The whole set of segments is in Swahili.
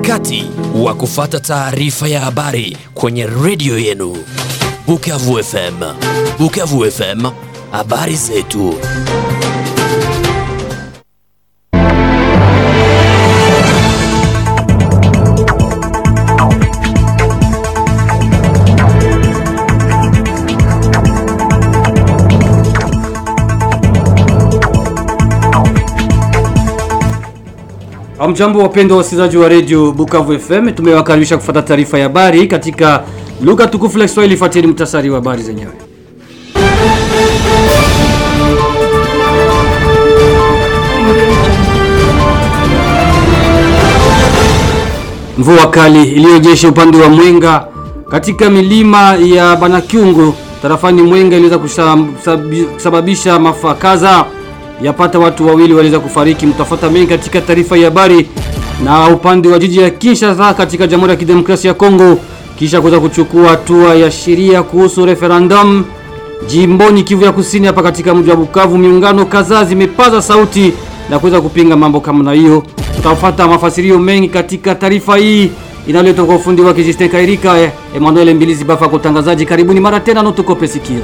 wakati wa kufata taarifa ya habari kwenye redio yenu Bukavu FM. Bukavu FM, habari zetu. Amjambo wapendwa wasikilizaji wa redio Bukavu FM, tumewakaribisha kufuata taarifa ya habari katika lugha tukufu la Kiswahili. Fuateni mtasari wa habari zenyewe. Mvua kali iliyonyesha upande wa Mwenga katika milima ya Banakyungu tarafani Mwenga iliweza kusababisha maafa kadhaa yapata watu wawili waliweza kufariki. Mtafuta mengi katika taarifa ya habari. Na upande wa jiji ya Kinshasa katika Jamhuri ya Kidemokrasia ya Kongo, kisha kuweza kuchukua hatua ya sheria kuhusu referendum jimboni Kivu ya Kusini, hapa katika mji wa Bukavu, miungano kadhaa zimepaza sauti na kuweza kupinga mambo kama na hiyo. Tutafuata mafasirio mengi katika taarifa hii inayoletwa kwa ufundi wake Justin Kairika, Emmanuel Mbilizi Bafa kwa utangazaji. Karibuni mara tena, notukope sikio.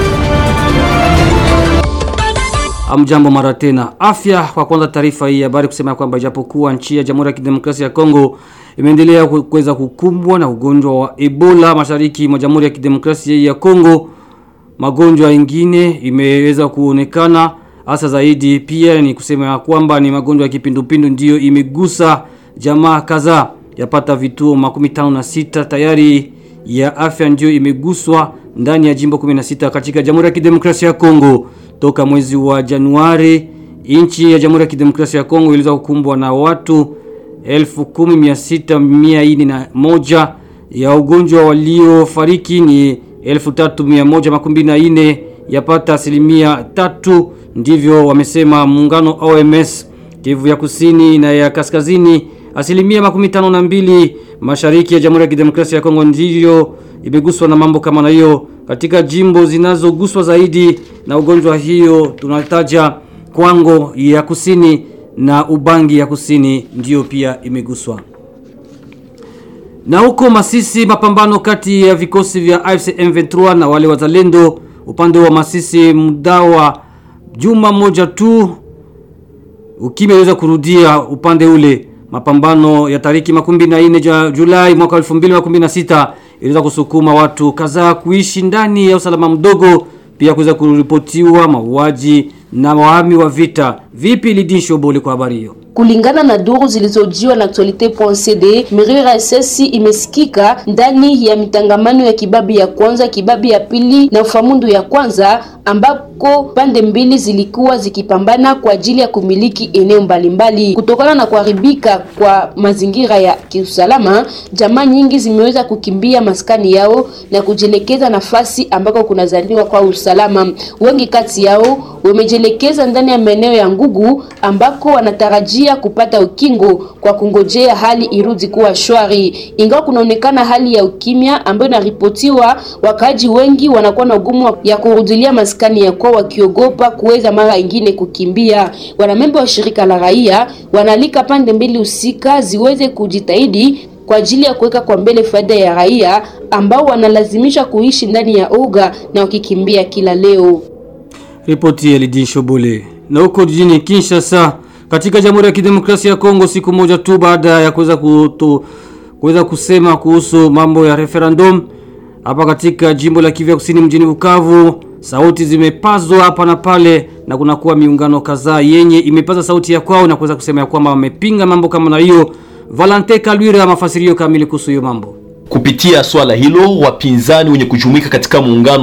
Amjambo mara tena. Afya kwa kwanza, taarifa hii habari kusema kwamba ijapokuwa nchi ya Jamhuri ya Kidemokrasia ya Kongo imeendelea kuweza kukumbwa na ugonjwa wa Ebola mashariki mwa Jamhuri ya Kidemokrasia ya Kongo, magonjwa mengine imeweza kuonekana hasa zaidi. Pia ni kusema kwamba ni magonjwa ya kipindupindu ndiyo imegusa jamaa kadhaa, yapata vituo makumi tano na sita tayari ya afya ndiyo imeguswa ndani ya jimbo 16 katika Jamhuri ya Kidemokrasia ya Kongo. Toka mwezi wa Januari nchi ya Jamhuri ya Kidemokrasia ya Kongo iliweza kukumbwa na watu 10641 ya ugonjwa waliofariki ni 3124 yapata asilimia tatu, ndivyo wamesema muungano OMS. Kivu ya kusini na ya kaskazini asilimia makumi tano na mbili mashariki ya Jamhuri ya Kidemokrasia ya Kongo ndiyo imeguswa na mambo kama na hiyo. Katika jimbo zinazoguswa zaidi na ugonjwa hiyo tunataja Kwango ya kusini na Ubangi ya kusini ndiyo pia imeguswa. Na huko Masisi, mapambano kati ya vikosi vya AFC M23 na wale wazalendo upande wa Masisi, muda wa juma moja tu ukimya uliweza kurudia upande ule. Mapambano ya tariki makumi na nne Julai mwaka 2016 iliweza kusukuma watu kadhaa kuishi ndani ya usalama mdogo, pia kuweza kuripotiwa mauaji na wahami wa vita. Vipi Lidisho Bole kwa habari hiyo? Kulingana na duru zilizojiwa na Actualite.cd, milio ya risasi imesikika ndani ya mitangamano ya Kibabi ya kwanza, Kibabi ya pili na Ufamundu ya kwanza, ambako pande mbili zilikuwa zikipambana kwa ajili ya kumiliki eneo mbalimbali. Kutokana na kuharibika kwa mazingira ya kiusalama, jamaa nyingi zimeweza kukimbia maskani yao na kujielekeza nafasi ambako kunazaliwa kwa usalama. Wengi kati yao wamejielekeza ndani ya maeneo ya Ngugu ambako wanatarajia kupata ukingo kwa kungojea hali irudi kuwa shwari. Ingawa kunaonekana hali ya ukimya ambayo inaripotiwa, wakaaji wengi wanakuwa na ugumu ya kurudilia maskani ya kwao, wakiogopa kuweza mara ingine kukimbia. Wanamemba wa shirika la raia wanaalika pande mbili husika ziweze kujitahidi kwa ajili ya kuweka kwa mbele faida ya raia ambao wanalazimisha kuishi ndani ya oga na wakikimbia kila leo. Ripoti ya Lidin Shobole. Na huko jijini Kinshasa katika Jamhuri ya Kidemokrasia ya Kongo, siku moja tu baada ya kuweza kuto kuweza kusema kuhusu mambo ya referendum hapa katika jimbo la Kivu Kusini mjini Bukavu, sauti zimepazwa hapa na pale, na kunakuwa miungano kadhaa yenye imepaza sauti ya kwao na kuweza kusema ya kwamba wamepinga mambo kama na hiyo. Valente Kalwira, mafasirio kamili kuhusu hiyo mambo. Kupitia swala hilo, wapinzani wenye kujumuika katika muungano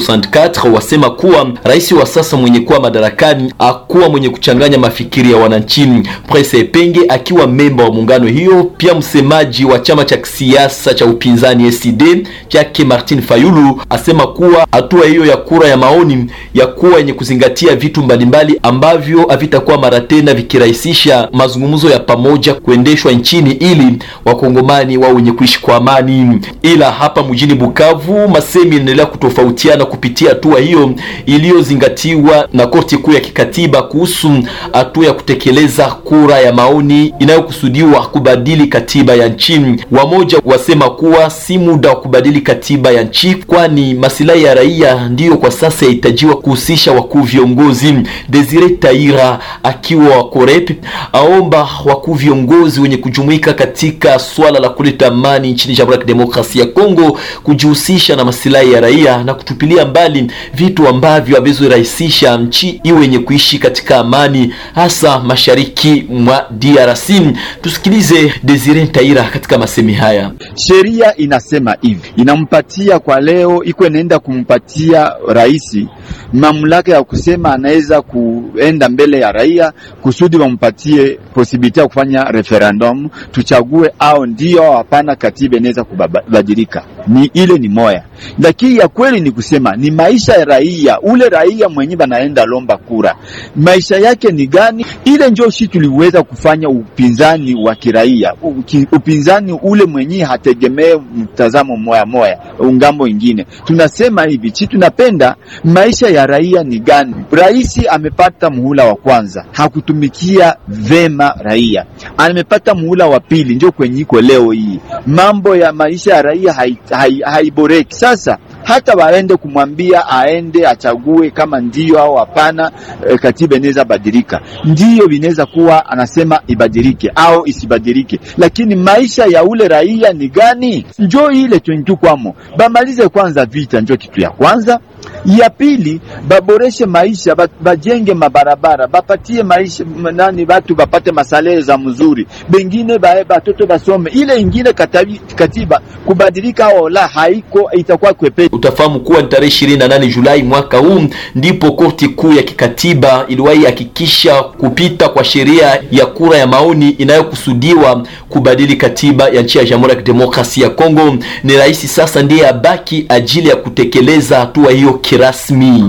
C64 wasema kuwa rais wa sasa mwenye kuwa madarakani akuwa mwenye kuchanganya mafikiri ya wananchi. Prince Epenge akiwa memba wa muungano hiyo, pia msemaji wa chama cha kisiasa cha upinzani SID chake Martin Fayulu asema kuwa hatua hiyo ya kura ya maoni ya kuwa yenye kuzingatia vitu mbalimbali ambavyo havitakuwa mara tena vikirahisisha mazungumzo ya pamoja kuendeshwa nchini ili wakongomani wao wenye kuishi kwa amani. rasmi. Ila hapa mjini Bukavu masemi inaendelea kutofautiana kupitia hatua hiyo iliyozingatiwa na korti kuu ya kikatiba kuhusu hatua ya kutekeleza kura ya maoni inayokusudiwa kubadili katiba ya nchi. Wamoja wasema kuwa si muda wa kubadili katiba ya nchi, kwani masilahi ya raia ndiyo kwa sasa yahitajiwa kuhusisha wakuu viongozi. Desire Taira akiwa wa Korep aomba wakuu viongozi wenye kujumuika katika swala la kuleta amani nchini Jamhuri ya Kidemokrasia ya Kongo kujihusisha na masilahi ya raia na kutupilia mbali vitu ambavyo havizorahisisha nchi iwe yenye kuishi katika amani, hasa mashariki mwa DRC. Tusikilize Desire Taira katika masemi haya. Sheria inasema hivi, inampatia kwa leo, iko inaenda kumpatia rais mamlaka ya kusema anaweza kuenda mbele ya raia kusudi wampatie posibiliti ya kufanya referendum, tuchague au ndio au hapana, katiba inaweza kubadilika. Ni ile ni moya, lakini ya kweli ni kusema ni maisha ya raia, ule raia mwenye banaenda lomba kura, maisha yake ni gani? Ile ndio shi tuliweza kufanya upinzani wa kiraia, upinzani ule mwenye hategemee mtazamo moya moya ungambo ingine. Tunasema hivi chi tunapenda maisha ya raia ni gani? Rais amepata muhula wa kwanza, hakutumikia vema raia. Amepata muhula wa pili, ndio kwenye iko leo hii. Mambo ya maisha ya raia haiboreki. Hai, hai sasa hata waende kumwambia aende achague kama ndio au hapana, e, katiba inaweza badilika, ndio inaweza kuwa anasema ibadilike au isibadilike, lakini maisha ya ule raia ni gani? Njo ile twenitu bamalize kwanza vita, njo kitu ya kwanza ya pili baboreshe maisha, bajenge mabarabara, bapatie maisha nani, batu bapate masalere za mzuri, bengine bae batoto basome. Ile ingine katabi, katiba kubadilika au la haiko, itakuwa kwepe. Utafahamu kuwa ni tarehe 28 Julai mwaka huu ndipo korti kuu ya kikatiba iliwahi hakikisha kupita kwa sheria ya kura ya maoni inayokusudiwa kubadili katiba ya nchi ya Jamhuri ya Kidemokrasia ya Kongo. Ni rais sasa ndiye abaki ajili ya kutekeleza hatua hiyo kirasmi.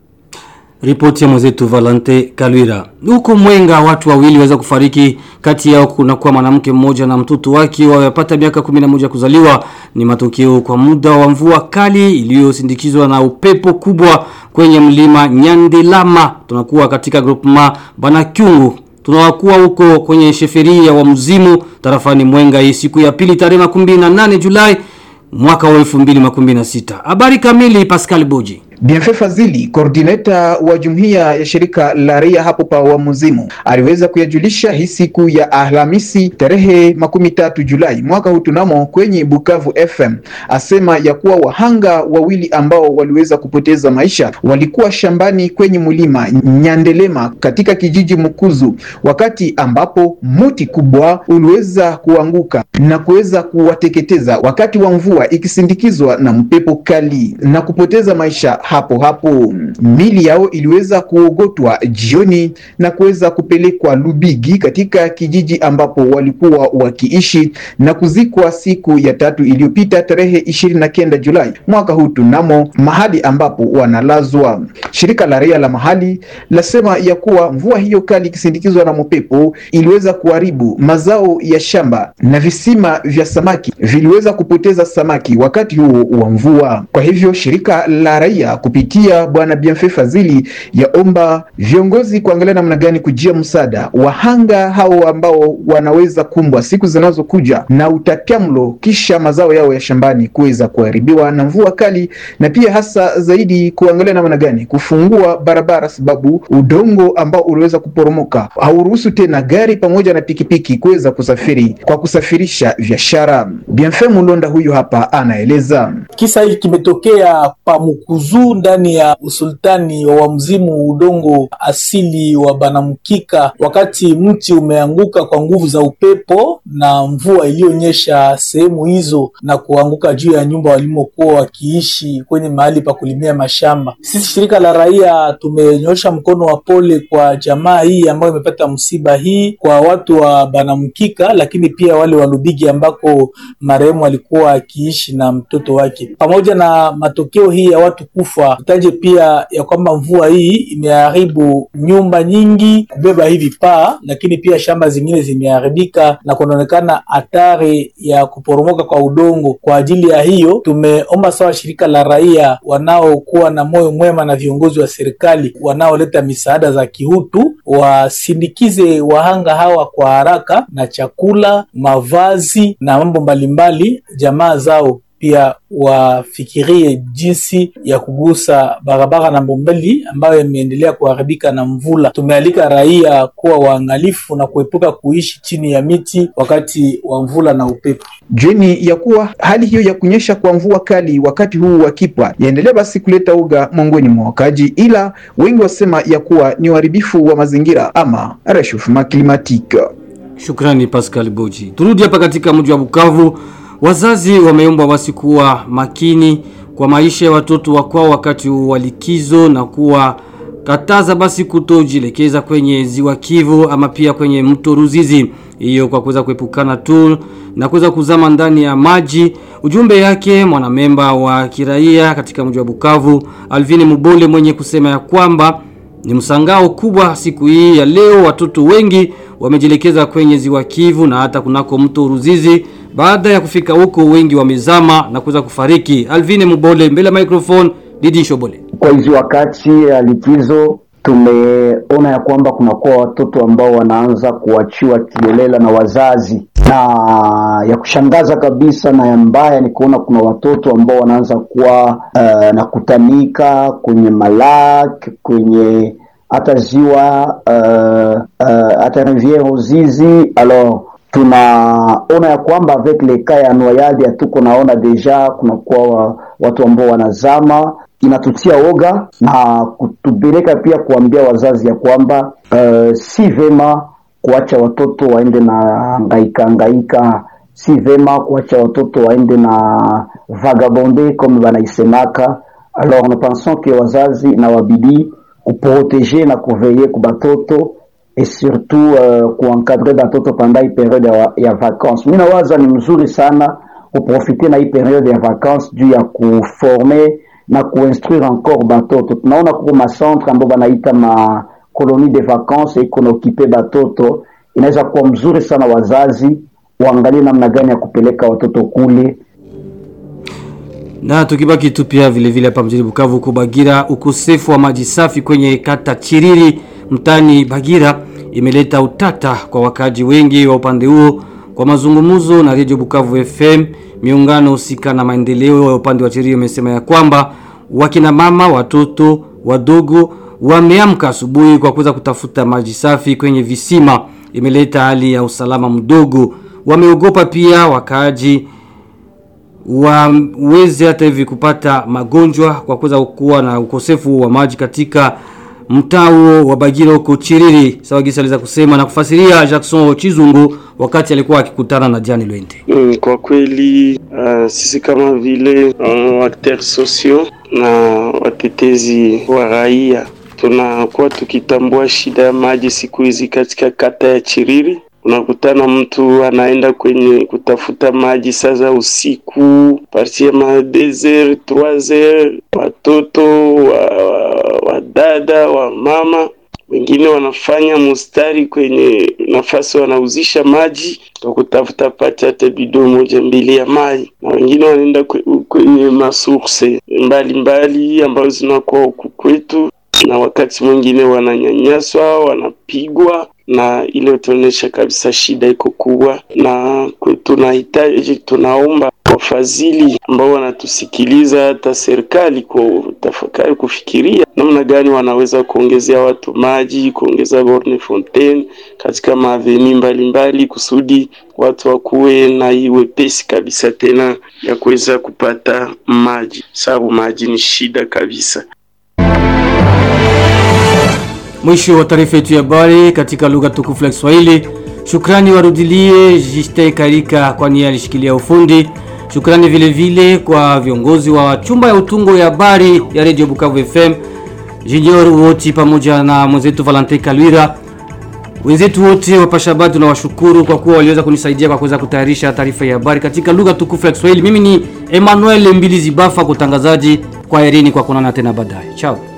Ripoti ya mwenzetu Valente Kalwira. Huko Mwenga watu wawili waweza kufariki, kati yao kuna kuwa mwanamke mmoja na mtoto wake wapata miaka 11 kuzaliwa. Ni matokeo kwa muda wa mvua kali iliyosindikizwa na upepo kubwa kwenye mlima Nyandelama. Tunakuwa katika groupement Banakyungu. Tunawakuwa huko kwenye sheferia wa mzimu tarafani Mwenga hii siku ya pili tarehe 28 Julai mwaka wa 2016. Habari kamili Pascal Boji. Bienfait Fazili, koordineta wa jumuiya ya shirika la raia hapo pa Wamuzimu, aliweza kuyajulisha hii siku ya Alhamisi tarehe makumi tatu Julai mwaka huu tunamo kwenye Bukavu FM, asema ya kuwa wahanga wawili ambao waliweza kupoteza maisha walikuwa shambani kwenye mlima Nyandelema katika kijiji Mukuzu, wakati ambapo muti kubwa uliweza kuanguka na kuweza kuwateketeza wakati wa mvua ikisindikizwa na mpepo kali na kupoteza maisha hapo hapo. Mili yao iliweza kuogotwa jioni na kuweza kupelekwa Lubigi katika kijiji ambapo walikuwa wakiishi na kuzikwa siku ya tatu iliyopita tarehe ishirini na kenda Julai mwaka huu tunamo mahali ambapo wanalazwa. Shirika la raia la mahali lasema ya kuwa mvua hiyo kali ikisindikizwa na mpepo iliweza kuharibu mazao ya shamba na visima vya samaki viliweza kupoteza samaki wakati huo wa mvua. Kwa hivyo shirika la raia kupitia bwana Bienfait Fazili yaomba viongozi kuangalia namna gani kujia msaada wahanga hao ambao wanaweza kumbwa siku zinazokuja na utapiamlo, kisha mazao yao ya shambani kuweza kuharibiwa na mvua kali, na pia hasa zaidi kuangalia namna gani kufungua barabara, sababu udongo ambao uliweza kuporomoka hauruhusu tena gari pamoja na pikipiki kuweza kusafiri kwa kusafirisha biashara. Bienfait Mulonda huyu hapa anaeleza kisa hiki kimetokea Pamukuzu ndani ya usultani wa Mzimu, udongo asili wa Banamkika, wakati mti umeanguka kwa nguvu za upepo na mvua iliyonyesha sehemu hizo na kuanguka juu ya nyumba walimokuwa wakiishi kwenye mahali pa kulimia mashamba. Sisi shirika la raia tumenyosha mkono wa pole kwa jamaa hii ambayo imepata msiba hii, kwa watu wa Banamkika, lakini pia wale wa Lubigi ambako marehemu alikuwa akiishi na mtoto wake, pamoja na matokeo hii ya watu kufa wamekufa. Tutaje pia ya kwamba mvua hii imeharibu nyumba nyingi, kubeba hivi paa, lakini pia shamba zingine zimeharibika na kunaonekana hatari ya kuporomoka kwa udongo. Kwa ajili ya hiyo, tumeomba sawa shirika la raia wanaokuwa na moyo mwema na viongozi wa serikali wanaoleta misaada za kihutu wasindikize wahanga hawa kwa haraka na chakula, mavazi na mambo mbalimbali. Jamaa zao pia wafikirie jinsi ya kugusa barabara namba mbili ambayo imeendelea kuharibika na mvula. Tumealika raia kuwa waangalifu na kuepuka kuishi chini ya miti wakati wa mvula na upepo. Jueni ya kuwa hali hiyo ya kunyesha kwa mvua kali wakati huu wa kipwa yaendelea basi kuleta uga miongoni mwa wakaji, ila wengi wasema ya kuwa ni uharibifu wa mazingira ama rechauffement climatique. Shukrani Pascal Boji. Turudi hapa katika mji wa Bukavu. Wazazi wameombwa basi kuwa makini kwa maisha ya watoto wa kwao wakati wa likizo na kuwa kataza basi kutojielekeza kwenye ziwa Kivu ama pia kwenye mto Ruzizi, hiyo kwa kuweza kuepukana tu na kuweza kuzama ndani ya maji. Ujumbe yake mwanamemba wa kiraia katika mji wa Bukavu Alvini Mubole mwenye kusema ya kwamba ni msangao kubwa siku hii ya leo, watoto wengi wamejielekeza kwenye ziwa Kivu na hata kunako mto Ruzizi. Baada ya kufika huko, wengi wamezama na kuweza kufariki. Alvine Mubole mbele ya microphone, Didi Shobole. Kwa hizi wakati ya likizo tumeona ya kwamba kunakuwa watoto ambao wanaanza kuachiwa kiolela na wazazi, na ya kushangaza kabisa na ya mbaya ni kuona kuna watoto ambao wanaanza kuwa uh, na kutanika kwenye malak kwenye hata ziwa uh, uh, hata riviere Ruzizi alors tunaona ya kwamba avec le cas ya noyade hatuko naona deja kunakuwa wa, watu ambao wanazama inatutia oga na kutubeleka pia kuambia wazazi ya kwamba uh, si vema kuacha watoto waende na ngaika ngaika, si vema kuacha watoto waende na vagabonde comme banaisemaka. Alors nous pensons que wazazi na wabidi kuproteger na kuveiller ku batoto et surtout uh, kuencadrer batoto pendant hii periode ya, ya vacances. Mimi nawaza ni mzuri sana kuprofite na hii periode ya vacances juu ya kuforme na kuinstruire encore batoto. Tunaona kuko macentre ambao banaita ma colonie de vacances iko na okipe batoto, inaweza kuwa mzuri sana wazazi waangalie namna gani ya kupeleka watoto kule Na tukibaki tu pia vile vile hapa mjini Bukavu kwa Bagira, ukosefu wa maji safi kwenye kata Chiriri mtani Bagira imeleta utata kwa wakaji wengi wa upande huo. Kwa mazungumzo na Radio Bukavu FM, miungano husika na maendeleo ya upande wa Chiriri imesema ya kwamba wakina mama, watoto wadogo wameamka asubuhi kwa kuweza kutafuta maji safi kwenye visima. Imeleta hali ya usalama mdogo. Wameogopa pia wakaaji waweze hata hivi kupata magonjwa kwa kuweza kuwa na ukosefu wa maji katika mtaa huo wa Bagira huko Chiriri. Sawa gisa aliweza kusema na kufasiria Jackson Chizungu wakati alikuwa akikutana na Jani Lwende. Mm, kwa kweli uh, sisi kama vile uh, acteurs sociaux na watetezi wa raia tunakuwa tukitambua shida ya maji siku hizi katika kata ya Chiriri. Unakutana mtu anaenda kwenye kutafuta maji sasa usiku partir ma 2h 3h, watoto wa, wa, wa dada wa mama wengine wanafanya mustari kwenye nafasi wanauzisha maji kwa kutafuta pata hata bido moja mbili ya maji, na wengine wanaenda kwenye masource mbalimbali ambazo zinakuwa huku kwetu, na wakati mwingine wananyanyaswa, wanapigwa na ile utaonyesha kabisa shida iko kubwa, na tunahitaji tunaomba wafadhili ambao wanatusikiliza, hata serikali kutafakari kufikiria namna gani wanaweza kuongezea watu maji, kuongeza borne fontaine katika maaveni mbalimbali, kusudi watu wakuwe na hii wepesi kabisa tena ya kuweza kupata maji, sababu maji ni shida kabisa. Mwisho wa taarifa yetu ya habari katika lugha tukufu la Kiswahili. Shukrani warudilie Jiste Karika kwani alishikilia ufundi. Shukrani vile vile kwa viongozi wa chumba ya utungo ya habari ya Radio Bukavu FM, Junior Woti pamoja na mwenzetu Valentin Kalwira. Wenzetu wote wapasha habari tunawashukuru kwa kuwa waliweza kunisaidia kwa kuweza kutayarisha taarifa ya habari katika lugha tukufu ya Kiswahili. Mimi ni Emmanuel Mbili Zibafa kwa utangazaji. Kwa herini kwa kuonana tena baadaye. Chao.